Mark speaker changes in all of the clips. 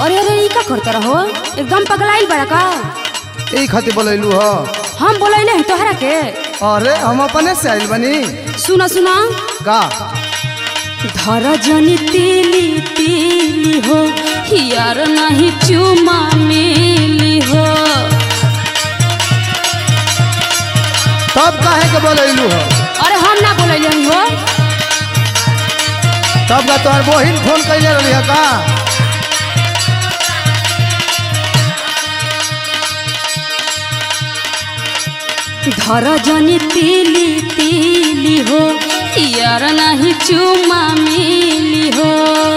Speaker 1: अरे अरे ई का करते रहो एकदम पगलाइल बड़ा का
Speaker 2: यही खातिर बोलैलू ह
Speaker 1: हम बोलैले हैं तोहरा के
Speaker 2: अरे हम अपने से आइल बनी
Speaker 1: सुना सुना
Speaker 2: का
Speaker 1: धर जनी तीली तीली हो यार नहीं चुमा मिली हो
Speaker 2: तब काहे के बोलैलू ह
Speaker 1: अरे हम ना बोलैले हई हो
Speaker 2: तब का तोहर बहिन फोन कैले रहली ह का
Speaker 1: धर जनी तीली तीली हो यार नहीं चुमा मिली हो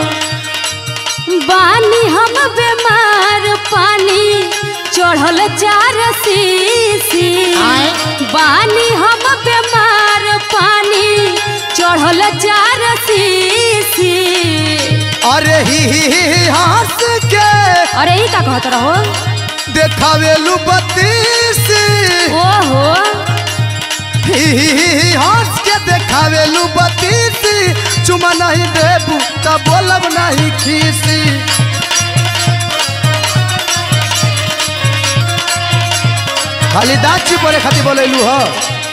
Speaker 1: बानी हम बीमार पानी चढ़ल चार सीसी बानी हम बीमार पानी चढ़ल चार सीसी
Speaker 2: अरे ही ही ही ही हंस के
Speaker 1: अरे ई का कहत रहो
Speaker 2: देखावेलू बत्तीस
Speaker 1: ओहो
Speaker 2: ही ही ही ही हंस के देखावेलू बत्तीस चुमा नहीं देबू तब बोलब नहीं खीसी खाली दाची बोले खातिर बोलैलू ह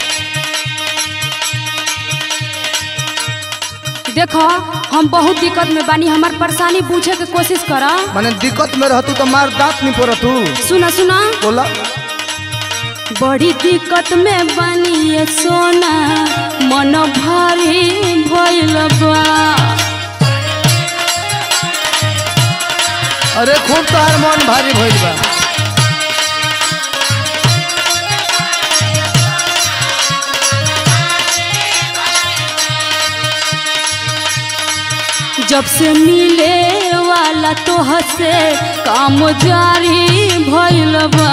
Speaker 1: देखो हम बहुत दिक्कत में बानी हमार परेशानी पूछे के कोशिश करा
Speaker 2: माने दिक्कत में रहतू तो मार दांत नहीं पड़तू
Speaker 1: सुना सुना
Speaker 2: बोला
Speaker 1: बड़ी दिक्कत में बानी ये सोना मन भारी भइल बा
Speaker 2: अरे खूब तोहार मन भारी भइल बा
Speaker 1: जब से मिले वाला तोह से काम जारी भइल बा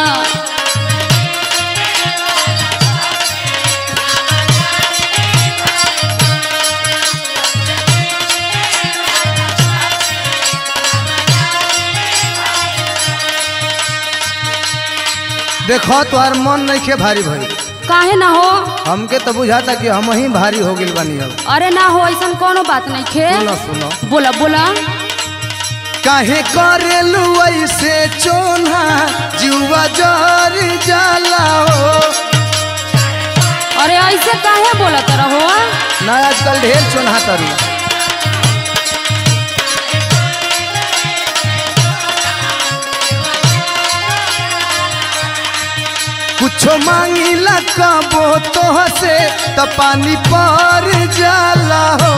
Speaker 2: देखो तोहार मन नहीं खे भारी भइल
Speaker 1: काहे ना हो
Speaker 2: हमके तो बुझाता कि हम ही भारी हो गइल बानी अब
Speaker 1: अरे ना हो ऐसा कोनो बात नहीं खे
Speaker 2: सुनो सुनो
Speaker 1: बोला बोला
Speaker 2: काहे करेलू ऐसे चोना जुआ जर जाला हो
Speaker 1: अरे ऐसे काहे बोलत रहो
Speaker 2: ना आजकल ढेर चोना तरू कुछो मांगिला कबो तोह से त पानी पर जाला हो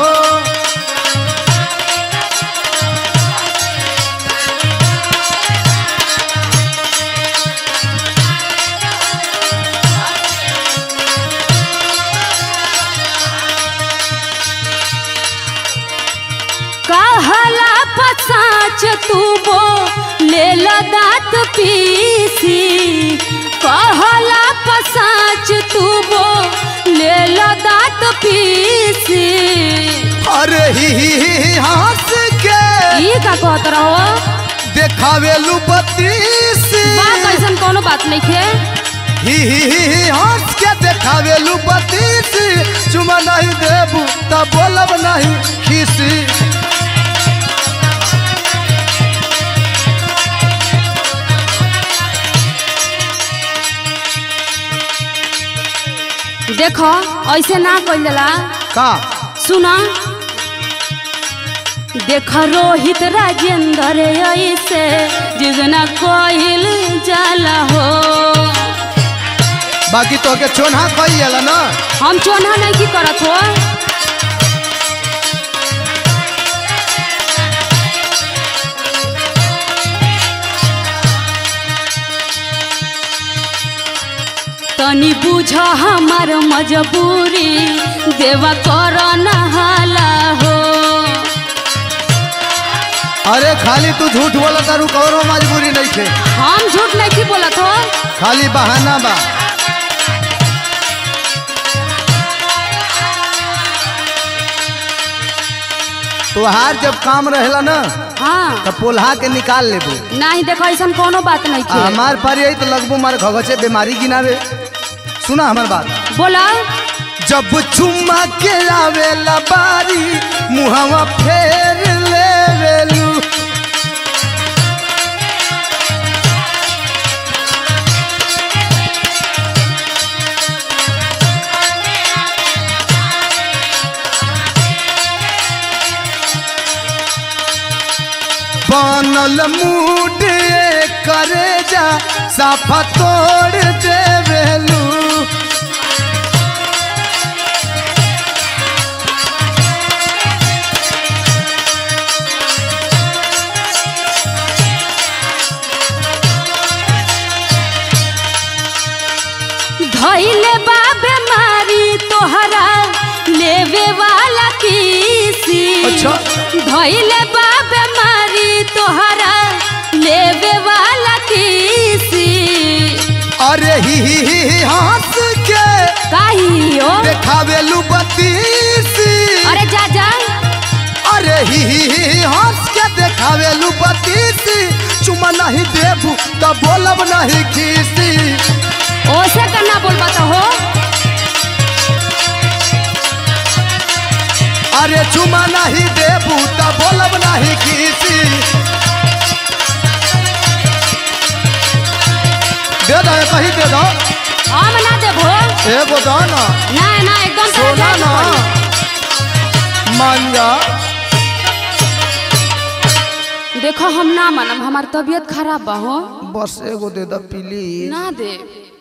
Speaker 1: कहला पसाच तू बो ले लो दांत पीसी कहला पसाच तू बो ले लो दांत पीसी
Speaker 2: अरे ही ही ही ही हंस के
Speaker 1: ई का कहत रहो
Speaker 2: देखावेलू बत्तीस
Speaker 1: बात ऐसन कोनो बात नहीं खे
Speaker 2: ही ही ही ही हंस के देखावेलू बत्तीस चुमा नहीं देबू तब बोलब नहीं खीसी
Speaker 1: देखो ऐसे ना कइल जाला
Speaker 2: का
Speaker 1: सुना देख रोहित राजेंद्र ऐसे जिजना कोइल जाला हो
Speaker 2: बाकी तो के चोना कही जाला ना
Speaker 1: हम चोना नहीं की करत हो तनी बुझ हमार मजबूरी देवा कर नहाला हो
Speaker 2: अरे खाली तू झूठ बोला तारू कौनो मजबूरी नहीं थे
Speaker 1: हम झूठ नहीं की बोलत हो
Speaker 2: खाली बहाना बा तोहार जब काम रहेला ना
Speaker 1: हाँ
Speaker 2: तो पोल्हा के निकाल लेबू
Speaker 1: नहीं देखो ऐसा कोनो बात नहीं
Speaker 2: आ
Speaker 1: थे
Speaker 2: हमार पर यही तो लगबू मार घगचे बीमारी गिनावे सुना हमार बात
Speaker 1: बोला
Speaker 2: जब चुम्मा के आवेला बारी मुहवा फेर लेवेलू बनल मूड करे जा साफा तोड़ देवेलू
Speaker 1: धैले बा बेमारी तोहरा लेवे वाला किसी
Speaker 2: अच्छा।
Speaker 1: धैले बा बेमारी तोहरा लेवे वाला किसी
Speaker 2: अरे ही ही ही ही हंस के
Speaker 1: काहे ओ
Speaker 2: देखावेलू बतीसी
Speaker 1: अरे जा जा
Speaker 2: अरे ही ही ही ही हंस के देखावेलू बतीसी चुमा नहीं देबू तो बोलब नहीं खीसी
Speaker 1: ओसे करना बोल बता हो
Speaker 2: अरे चुमा नहीं देबू तो बोलब नहीं खीसी दे दो कहीं दे दो
Speaker 1: हम ना देबो
Speaker 2: एगो दो ना
Speaker 1: ना ना एकदम
Speaker 2: सोना
Speaker 1: ताजा
Speaker 2: ना
Speaker 1: पड़ी।
Speaker 2: मान जा
Speaker 1: देखो हम ना मानम हमार तबीयत खराब बा हो
Speaker 2: बस एगो दे दो प्लीज
Speaker 1: ना दे